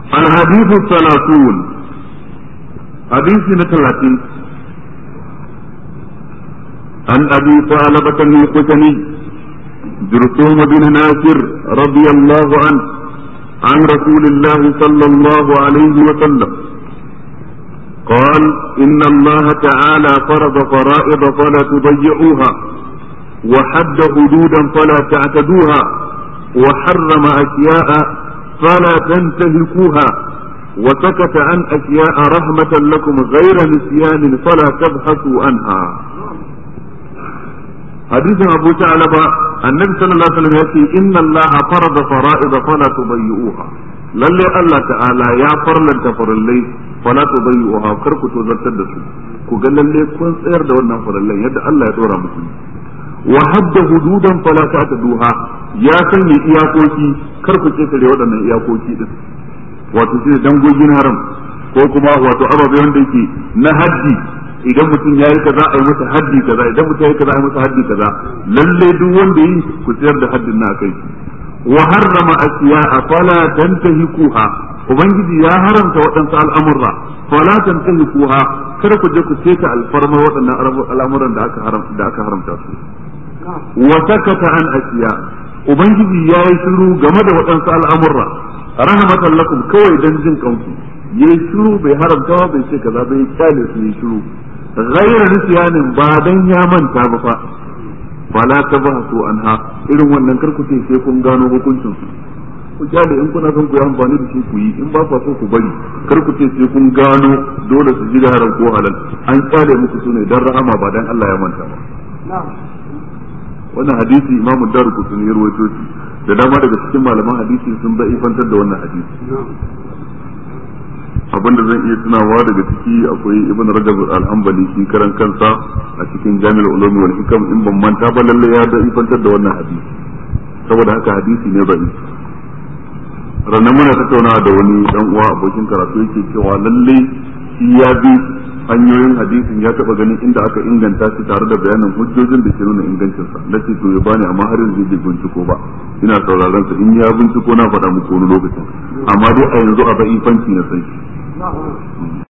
الحديث الثلاثون حديث نتلاتين عن أبي ثعلبة الخشني جرثوم بن ناصر رضي الله عنه عن رسول الله صلى الله عليه وسلم قال إن الله تعالى فرض فرائض فلا تضيعوها وحد حدودا فلا تعتدوها وحرم أشياء فلا تنتهكوها وسكت عن أشياء رحمة لكم غير نسيان فلا تبحثوا عنها حديث أبو ثعلبة النبي صلى الله عليه وسلم يقول إن الله فرض فرائض فلا تضيئوها lalle Allah ta'ala ya farlanta farallai fala tudayyuha kar ku tozartar da su ku ga lalle kun tsayar da wannan farallai yadda Allah ya dora muku wa hadda hududan fala ta'taduha ya sanya iyakoki kar ku ketare waɗannan iyakoki din wato shi dangogin haram ko kuma wato ababe wanda yake na haddi idan mutum ya yi kaza a yi masa haddi kaza idan mutum ya yi kaza a yi masa haddi kaza lalle duk wanda yi ku tsayar da haddin na kai wa harrama asiya'a fala tantahikuha ubangiji ya haramta waɗansu al'amurra fala tantahikuha kar ku je ku ceta alfarma waɗannan al'amuran da aka haram da aka haramta su wa sakata an asiya ubangiji ya yi shiru game da waɗansu al'amurra rahmatan lakum kawai dan jin kanku yayi shiru bai haramta bai ce kaza bai kyale su yi shiru ghayra nisyanin ba dan ya manta ba fa fala tabhasu anha irin wannan karku ce sai kun gano hukuncin su ku kyale in kuna son ku yi amfani da shi ku yi in ba ku so ku bari kar ku ce sai kun gano dole su ji haram ko halal an kyale muku su ne dan rahama ba dan Allah ya manta ba wannan hadisi imamu daru kutuni ya rawaito shi da dama daga cikin malaman hadisi sun da ifantar da wannan hadisi abinda zan iya tunawa daga ciki akwai ibn rajab al-hanbali shi karan kansa a cikin jami'ul ulum wal hikam in ban manta ba lalle ya da ifantar da wannan hadisi saboda haka hadisi ne bai ranar muna tattaunawa da wani dan uwa abokin karatu yake cewa lalle shi ya bi hanyoyin hadisin ya taba ganin inda aka inganta shi tare da bayanin hujjojin da ke nuna ingancinsa na ce to ya bani amma har yanzu bai binciko ba ina sauraron sa in ya binciko na faɗa muku wani lokacin amma dai a yanzu a ba'ifanci na san shi